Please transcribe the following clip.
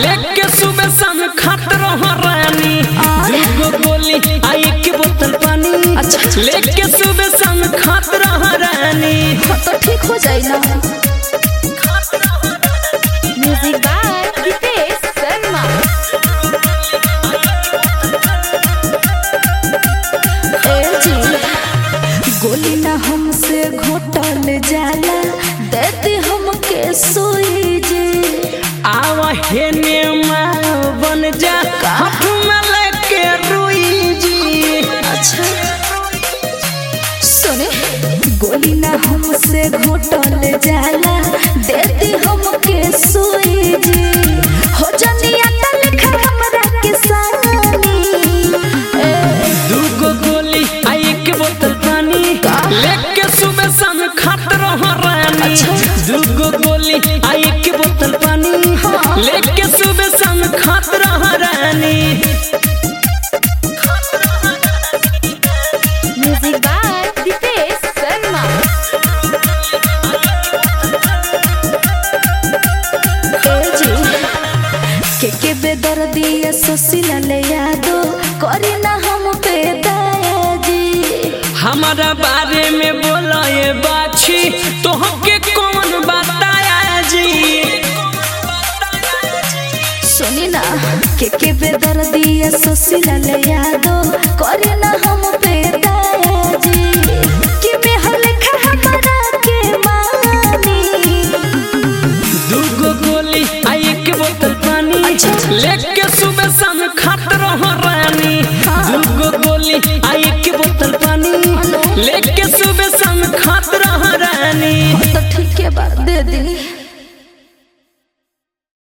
लेके सुबह शाम खात रह रानी दूगो गोली आ एक बोतल पानी अच्छा। लेके सुबह शाम खात रह रानी हाँ, तो ठीक हो जाई ना म्यूजिक बाय रितेश शर्मा ए जी गोली ना हमसे घोटल जाला देती हमके सुई जी आवा हेने माँ बन जा हाथ में लेके रुई जी अच्छा सुने गोली ना हमसे घोटल जाला देती हमके सुई जी हो जनिया त लिखा हमरा के सानी ए दूगो गोली आ एक बोतल पानी लेके सुबह शाम खात रह रानी दूगो गोली आ एक बोतल पानी लेके सुबह शाम खात रह रानी म्यूजिक बाय रितेश शर्मा ए जी के के बेदर्दी ये सुशीला ले यादो करी ना हम पे दया जी हमारा बारे में बोला ये बाछी तो हमके कौन बताया जी सुनी ना के के बेदर्दी ये सुशीला ले यादो करी ना हम पे दया जी कि में हल खा हमरा के मानी दूगो गोली आ एक बोतल पानी अच्छा। लेके सुबह शाम खात रह रानी दूगो गोली आ एक बोतल पानी लेके सुबह शाम खात रह रानी तो ठीक है बात दे दी